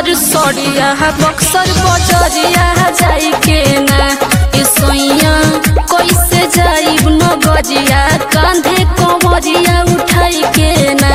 सुनर सड़िया बक्सर बजरिया जाई के ना ए सोइया कैसे जाइब न गजिया कांधे कमरिया उठाई के ना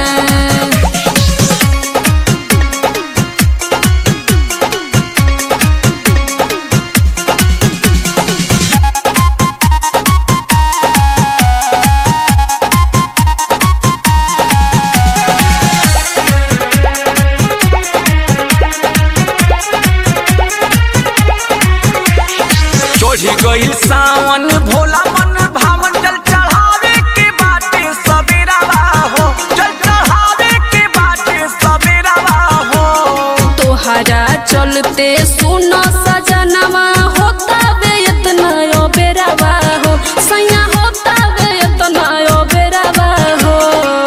चढ़ी गईल सावन भोला मन भावन जल चढ़ावे के बाटे सवेरावा हो जल चढ़ावे के बाटे सवेरावा हो तोहरा चलते सुन सजनवा होता बे इतना यो बेरावा हो सैया होता बे इतना यो बेरावा हो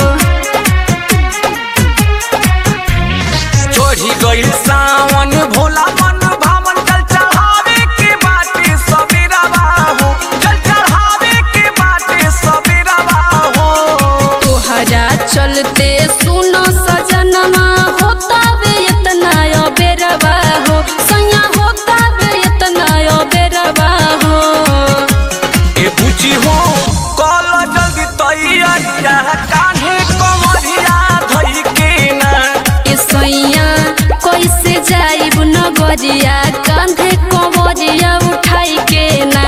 चढ़ी गईल सावन भोला मन भावन जल चढ़ावे के बाटे सवेरावा हो जल चढ़ावे के बाटे सवेरावा हो तोहरा चलते सुन सजनवा होता बे इतना यो बेरावा हो सैया होता बे इतना यो बेरावा हो ए बुची हो कल जल्दी तैयारिया कान्हे कमरिया धई के ना ए सैया कैसे जाइब न गरिया कांधे कमरिया उठाई के ना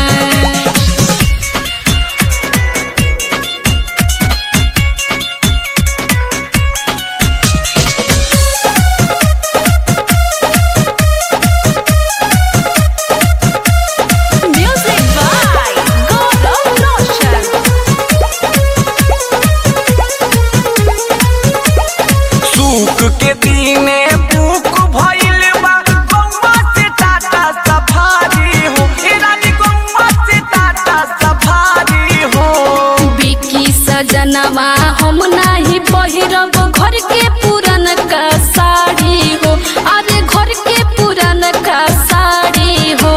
Music by Gordon Roshan. सूख के दीने बुक भइल बा गौवा से टाटा सफारी हो ए रानी गौवा से टाटा सफारी हो बिकी सजनवा हम नाही पहिरब घर के पुरान का साड़ी हो अरे घर के पुरान का साड़ी हो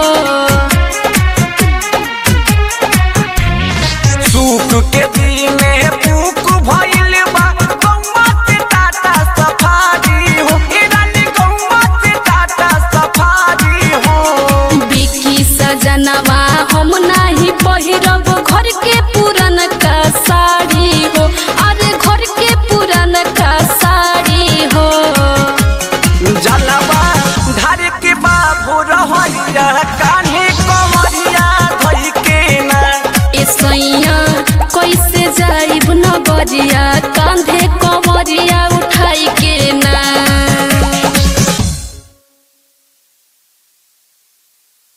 सूख के दीने बुक भइल बा गौवा से टाटा सफारी हो ए रानी गौवा से टाटा सफारी हो बिकी सजनवा हम नाही पहिरब घर के पुरान का साड़ी हो अरे घर के पुरान का साड़ी हो जलवा धार के बाबू रहैया कान्हे